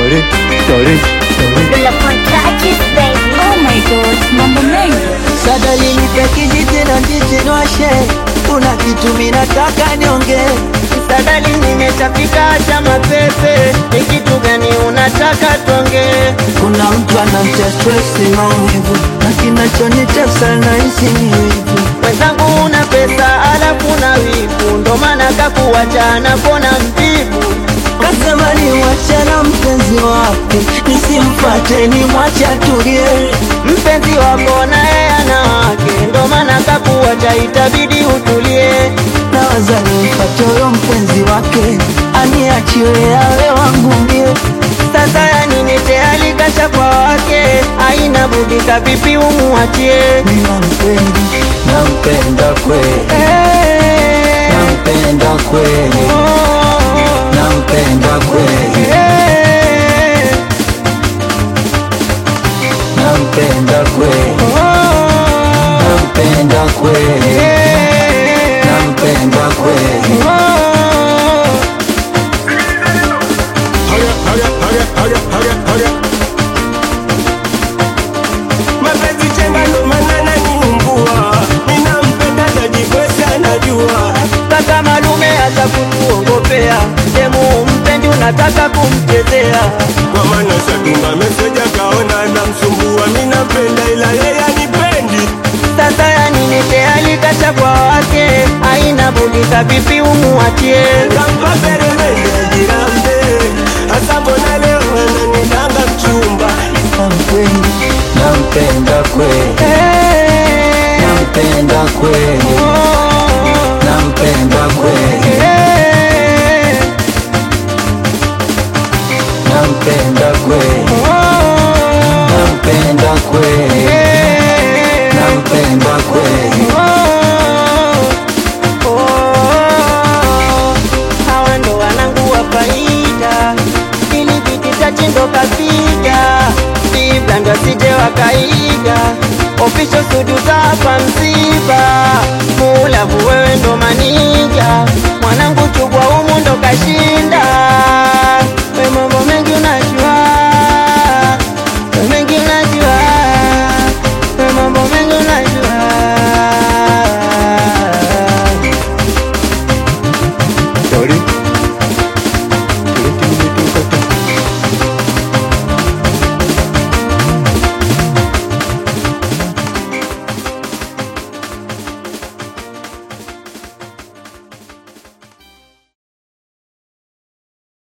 Sorry, sorry, sorry. Bila contacts, baby. Oh my god, mambo mengi. Sadali nipe kijiti na ndichi nwashe, kuna kitu minataka nionge. Sadali nimeshafika cha mapepe, ni kitu gani unataka tuonge? Kuna mtu anamtia stress maumivu, na kinachonitesa nahisi ni wivu. Mwenzangu una pesa alafu na wivu, ndo maana kakuwacha na kona mvivu. Kasema ni na mpenzi wake, nisimfate ni mwache atulie. Mpenzi wako naye ana wake, ndo maana kakuwacha, itabidi utulie. Nawaza nimfate huyo mpenzi wake, aniachiwe awe wangu mie. Sasa ya nini tayari kasha kwa wake, haina budi kavipi umuachie? Ninampenda, nampenda kweli, Eh, nampenda kweli, oh, nampenda kweli, eh, nampenda kweli, oh, nampenda kweli, eh, nampenda kweli. oh. mapenzi chenga ndo maana naniumbua, ninampenda tajibwesi anajua Kaka malume hata kutuongopea, demu mpendi unataka kumchezea. kwa maana shatunga meseja kaona namsumbua, minampenda ila yeye anipendi. Sasa ya nini tayari kasha kwa wake, haina budi kavipi umuachie? Kampa peremende ajirambe, hasa mbona leo ananidanga mchumba Nampenda, nampenda kweli, Eh, nampenda kweli, oh, nampenda kweli, eh, nampenda kweli, oh, nampenda kweli, eh, nampenda kweli. oh, oh. Hawa ndo wanangu wa faida, ili viti chache ndo kapiga, Biblia ndo sije wakaiga, official studio hapa msiba, Mulavu wewe ndo manija, mwanangu chugwa humu ndo kashinda